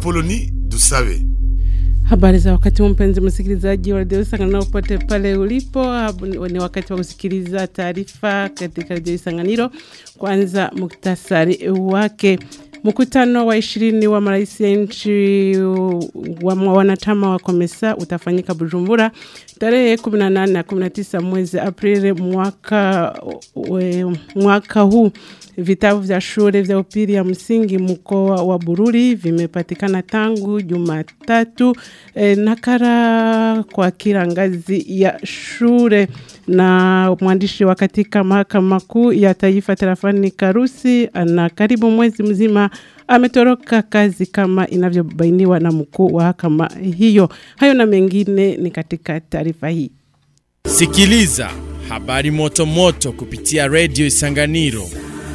Apoloni Dusabe. Habari za wakati huu mpenzi msikilizaji wa redio Isanganiro popote pale ulipo, hab- ni wakati wa kusikiliza taarifa katika redio Isanganiro. Kwanza muktasari wake. Mkutano wa ishirini wa marais ya nchi wa wanachama wa Komesa utafanyika Bujumbura tarehe 18 na 19 mwezi Aprili mwaka, we, mwaka huu. Vitabu vya shule vya upili ya msingi mkoa wa Bururi vimepatikana tangu Jumatatu e, nakara kwa kila ngazi ya shule na mwandishi wa katika mahakama kuu ya taifa tarafani Karusi ana karibu mwezi mzima ametoroka kazi kama inavyobainiwa na mkuu wa mahakama hiyo. Hayo na mengine ni katika taarifa hii. Sikiliza habari moto moto kupitia redio Isanganiro.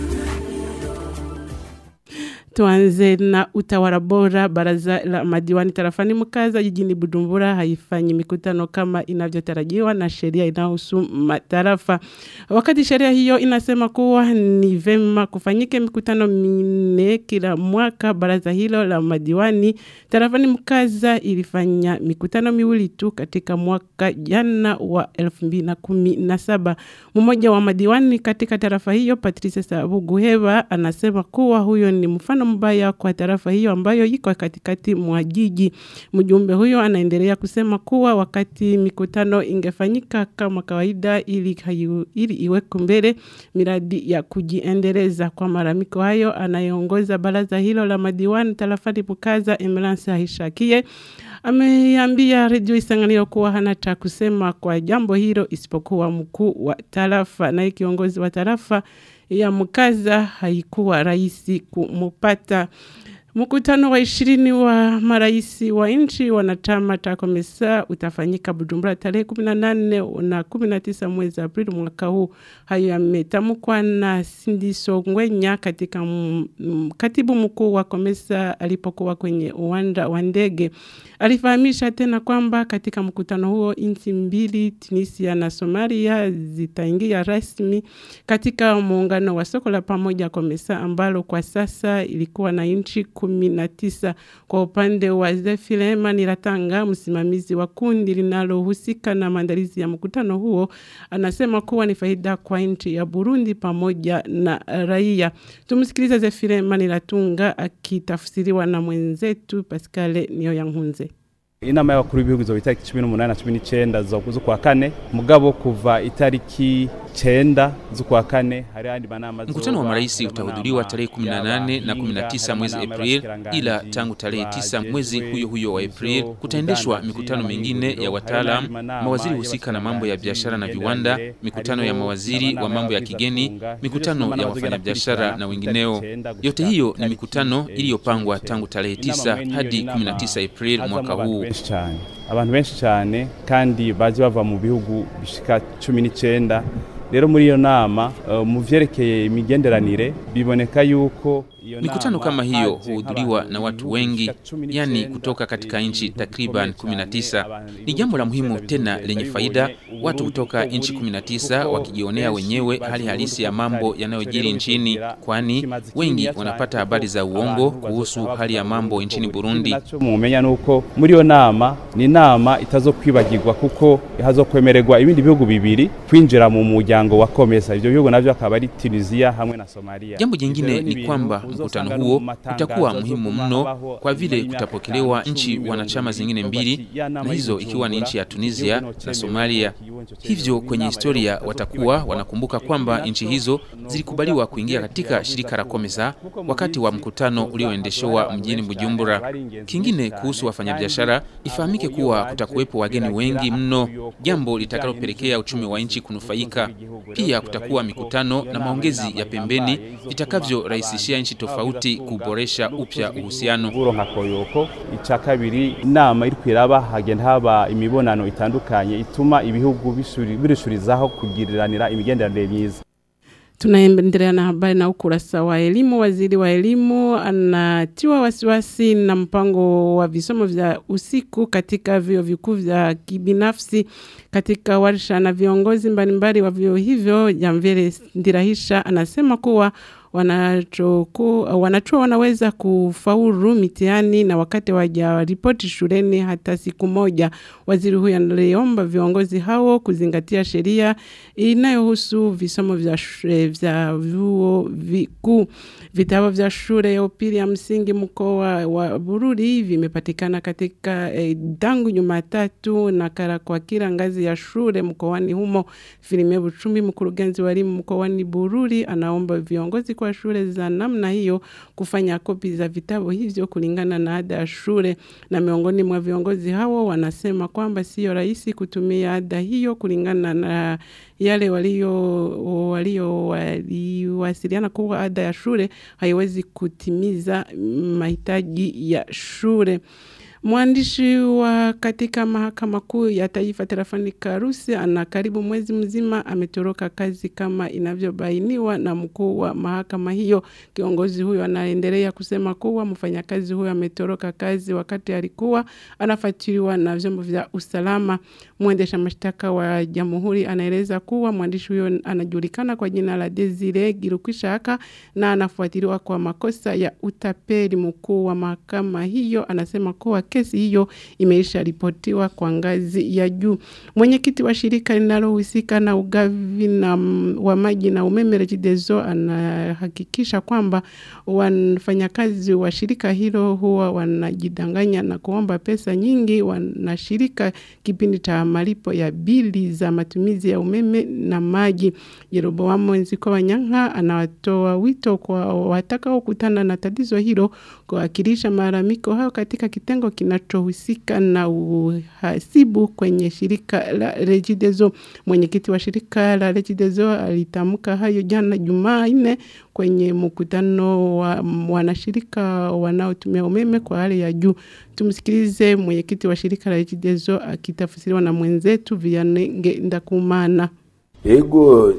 Tuanze na utawala bora. Baraza la madiwani tarafani Mkaza jijini Bujumbura haifanyi mikutano kama inavyotarajiwa na sheria inayohusu matarafa. Wakati sheria hiyo inasema kuwa ni vema kufanyike mikutano minne kila mwaka, baraza hilo la madiwani tarafani Mkaza ilifanya mikutano miwili tu katika mwaka jana wa 2017. Mmoja wa madiwani katika tarafa hiyo Patrice Sabuguheba anasema kuwa huyo ni mfano mbaya kwa tarafa hiyo ambayo iko katikati mwa jiji. Mjumbe huyo anaendelea kusema kuwa wakati mikutano ingefanyika kama kawaida ili, hayu, ili iweko mbele miradi ya kujiendeleza. Kwa maramiko hayo, anayeongoza baraza hilo la madiwani tarafani Bukaza, Emerance Ahishakie ameambia redio Isanganiro kuwa hana cha kusema kwa jambo hilo isipokuwa mkuu wa tarafa, naye kiongozi wa tarafa ya Mkaza haikuwa rahisi kumupata. Mkutano wa ishirini wa maraisi wa nchi wanachama cha Komesa utafanyika Bujumbura tarehe 18 na 19 mwezi Aprili mwaka huu. Hayo yametamkwa na Sindiso Ngwenya katika m, m, katibu mkuu wa Komesa alipokuwa kwenye uwanja wa ndege. Alifahamisha tena kwamba katika mkutano huo nchi mbili Tunisia na Somalia zitaingia rasmi katika muungano wa soko la pamoja Komesa ambalo kwa sasa ilikuwa na nchi kumi na tisa. Kwa upande wa Zefilema Niratanga, msimamizi wa kundi linalohusika na maandalizi ya mkutano huo, anasema kuwa ni faida kwa nchi ya Burundi pamoja na raia. Tumsikilize Zefilema Niratunga akitafsiriwa na mwenzetu Pascal Niyoyankunze. inama y'abakuru b'ibihugu izoba itariki cumi n'umunani na cumi n'icenda z'ukwa kane mugabo kuva itariki cenda z'ukwa kane hari andi manama Mkutano wa marais utahudhuriwa tarehe 18 na 19 mwezi April, ila tangu tarehe 9 mwezi huyo huyo wa April kutaendeshwa mikutano mingine ya wataalam, mawaziri husika na mambo ya biashara na viwanda, mikutano ya mawaziri wa mambo ya kigeni, mikutano ya wafanyabiashara na wengineo. Yote hiyo ni mikutano iliyopangwa tangu tarehe 9 hadi 19 April mwaka huu. benshi cyane abantu benshi cyane kandi baje bava mu bihugu bishika cumi n'icenda rero muri iyo nama uh, mu vyerekeye imigenderanire biboneka yuko iyo Mikutano nama kama hiyo haje huhudhuriwa nk'abantu na watu ibihugu wengi, bishika cumi n'icenda, yani kutoka katika nchi ibihugu takriban bikomeye 19. cyane, Ni jambo la muhimu ibihugu tena bikomeye lenye cyane, faida, bibonye watu Uburundi kutoka uko nchi buri, 19 kuko wakijionea benshi wenyewe bazi hali Uburundi halisi ya uko mambo butari. yanayojiri Rero nchini, bivugira kwani kimaze wengi kinini cyane wanapata kuko habari za abantu uongo bazoca kuhusu bavuga hali ya mambo Uburundi nchini uko buri. Burundi. Naco mumenya nuko muri iyo nama ni inama itazokwibagirwa kuko hazokwemererwa ibindi bihugu bibiri kwinjira mu muryango wa Komesa ivyo bihugu navyo akaba ari Tunisia hamwe na Somalia Jambo Ivyo jingine rero ni ibintu kwamba uzosanga mkutano no huo mu matangazo utakuwa muhimu azoguma mno abaho kwa vile nyuma y'imyaka kutapokelewa itanu, nchi cumi, wanachama mirongo zingine ibiri, mbili bati, ya nama na hizo ikiwa ni nchi ya y'Ibujumbura, Tunisia igihugu na nocemewe, Somalia. igihugu nocemewe. Hivyo kwenye Inama historia rero watakuwa itazokwibagirwa. wanakumbuka kwamba nchi hizo zilikubaliwa kuingia katika shirika la Komesa wakati wa mkutano ulioendeshwa mjini Bujumbura. Kingine kuhusu wafanyabiashara, ifahamike kuwa kutakuwepo wageni wengi mno, jambo litakalopelekea uchumi wa nchi kunufaika. Pia kutakuwa mikutano na maongezi ya pembeni vitakavyorahisishia nchi tofauti kuboresha upya uhusiano. Buro nka koyoko ica kabiri inama iri kwiraba hagenda haba imibonano itandukanye ituma ibihugu bisuri- birushurizaho kugiriranira imigenderanire myiza Tunaendelea na habari na ukurasa wa elimu. Waziri wa elimu anatiwa wasiwasi na mpango wa visomo vya usiku katika vyuo vikuu vya kibinafsi. Katika warsha na viongozi mbalimbali wa vyuo hivyo, Jamvere Ndirahisha anasema kuwa wanachoku, wanachuo wanaweza kufaulu mitihani na wakati wajaripoti shuleni hata siku moja. Waziri huyo aliomba viongozi hao kuzingatia sheria inayohusu visomo vya, shule, vya vyuo vikuu. Vitabu vya shule ya upili ya msingi mkoa wa Bururi vimepatikana katika eh, tangu Jumatatu na kara kwa kila ngazi ya shule mkoani humo. Filime Buchumi, mkurugenzi wa elimu mkoani Bururi, anaomba viongozi kwa shule za namna hiyo kufanya kopi za vitabu hivyo kulingana na ada ya shule, na miongoni mwa viongozi hao wanasema kwamba sio rahisi kutumia ada hiyo kulingana na yale walio walio waliwasiliana kuwa ada ya shule haiwezi kutimiza mahitaji ya shule. Mwandishi wa katika mahakama kuu ya taifa Terafani Karusi ana karibu mwezi mzima ametoroka kazi kama inavyobainiwa na mkuu wa mahakama hiyo. Kiongozi huyo anaendelea kusema kuwa mfanyakazi huyo ametoroka kazi wakati alikuwa anafuatiliwa na vyombo vya usalama. Mwendesha mashtaka wa jamhuri anaeleza kuwa mwandishi huyo anajulikana kwa jina la Desire Girukwishaka na anafuatiliwa kwa makosa ya utapeli. Mkuu wa mahakama hiyo anasema kuwa kesi hiyo imeisha ripotiwa kwa ngazi ya juu. Mwenyekiti wa shirika linalohusika na ugavi na wa maji na umeme Regideso anahakikisha kwamba wafanyakazi wa shirika hilo huwa wanajidanganya na kuomba pesa nyingi wanashirika kipindi cha malipo ya bili za matumizi ya umeme na maji. Yeroboamo Nziko Wanyanga anatoa wito kwa watakaokutana na tatizo hilo kuwakilisha malalamiko hayo katika kitengo kinachohusika na uhasibu kwenye shirika la Regideso. Mwenyekiti wa shirika la Regideso alitamka hayo jana Jumanne kwenye mkutano wa wanashirika wanaotumia umeme kwa hali ya juu. Tumsikilize mwenyekiti wa shirika la Regideso akitafsiriwa na mwenzetu Vianney Ndakumana. Ego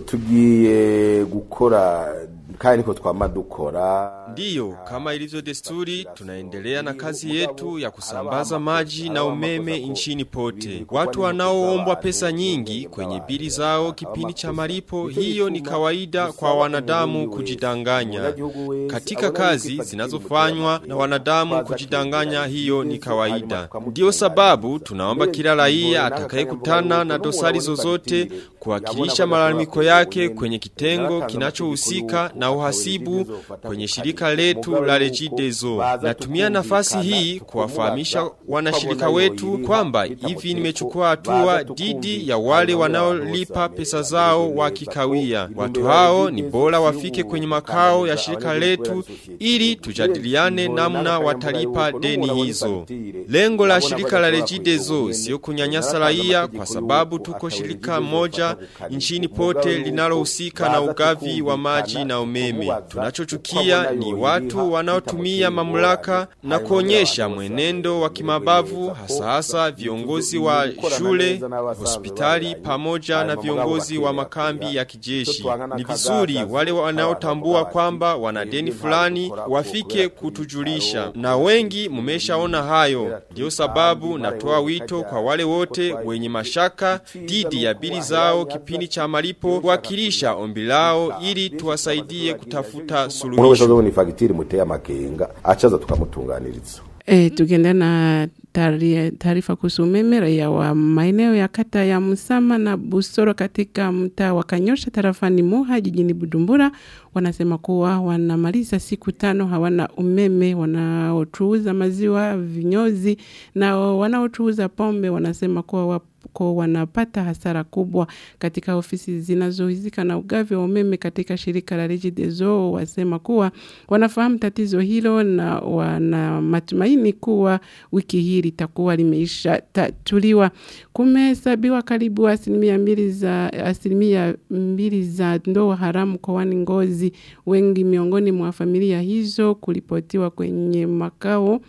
tugiye gukora kandi niko twama dukora. Ndiyo, kama ilivyo desturi, tunaendelea na kazi yetu ya kusambaza maji na umeme nchini pote. Watu wanaoombwa pesa nyingi kwenye bili zao kipindi cha malipo, hiyo ni kawaida kwa wanadamu kujidanganya. Katika kazi zinazofanywa na wanadamu kujidanganya, hiyo ni kawaida. Ndiyo sababu tunaomba kila raia atakayekutana na dosari zozote kuwakilisha malalamiko yake kwenye kitengo kinachohusika na uhasibu kwenye shirika letu la Regideso. Natumia nafasi hii kuwafahamisha wanashirika wetu kwamba hivi nimechukua hatua dhidi ya wale wanaolipa pesa zao wakikawia. Watu hao ni bora wafike kwenye makao ya shirika letu ili tujadiliane namna watalipa deni hizo. Lengo la shirika la Regideso sio kunyanyasa raia kwa sababu tuko shirika moja nchini pote linalohusika na ugavi wa maji na umeme. Tunachochukia ni watu wanaotumia mamlaka na kuonyesha mwenendo wa kimabavu hasa hasa viongozi wa shule, hospitali pamoja na viongozi wa makambi ya kijeshi. Ni vizuri wale wanaotambua kwamba wana deni fulani wafike kutujulisha, na wengi mumeshaona hayo. Ndio sababu natoa wito kwa wale wote wenye mashaka dhidi ya bili zao kipindi cha malipo kuwakilisha ombi lao ili tuwasaidie kutafuta Umuntu wese suluhisho. azobona ifagitire muteye amakenga acaza tukamutunganiriza. E, tukienda na taari- taarifa kuhusu umeme, raia wa maeneo ya kata ya Musama na Busoro katika mtaa wa Kanyosha tarafani Muha jijini Bujumbura wanasema kuwa wanamaliza siku tano hawana umeme. Wanaochuuza maziwa, vinyozi na wanaochuuza pombe wanasema kuwa wap kwa wanapata hasara kubwa katika ofisi zinazohusika na ugavi wa umeme katika shirika la Regideso. Wasema kuwa wanafahamu tatizo hilo na wana matumaini kuwa wiki hii litakuwa limeisha tatuliwa. Kumehesabiwa karibu asilimia mbili za asilimia mbili za ndoa haramu mkoani Ngozi. Wengi miongoni mwa familia hizo kuripotiwa kwenye makao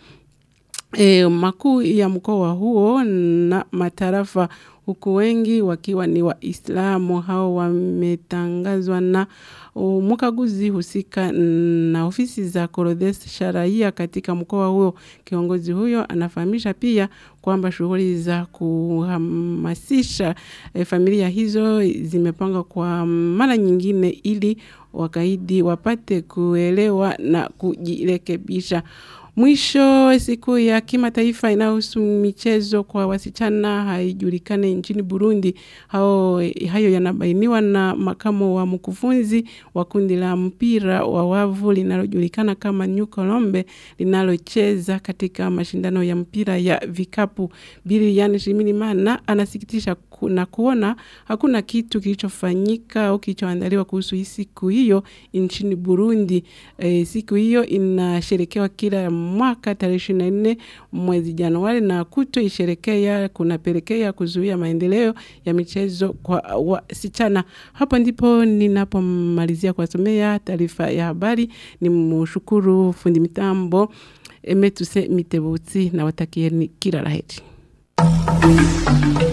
e, makuu ya mkoa huo na matarafa huku wengi wakiwa ni Waislamu. Hao wametangazwa na uh, mkaguzi husika na ofisi za kuorodhesha raia katika mkoa huo. Kiongozi huyo anafahamisha pia kwamba shughuli za kuhamasisha eh, familia hizo zimepangwa kwa mara nyingine ili wakaidi wapate kuelewa na kujirekebisha. Mwisho, siku ya kimataifa inayohusu michezo kwa wasichana haijulikane nchini Burundi. Hao, hayo yanabainiwa na makamo wa mkufunzi wa kundi la mpira wa wavu linalojulikana kama New Colombe linalocheza katika mashindano ya mpira ya vikapu. Bilian Shimirimana anasikitisha ku- na kuona hakuna kitu kilichofanyika au kilichoandaliwa kuhusu hii siku hiyo nchini Burundi. E, siku hiyo inasherekewa kila mwaka tarehe 24 mwezi Januari na kutoisherekea kunapelekea kuzuia maendeleo ya michezo kwa wasichana. Hapo ndipo ninapomalizia kuwasomea taarifa ya habari. Ni mshukuru fundi mitambo Emetuse Mitebutsi na watakieni kila laheri.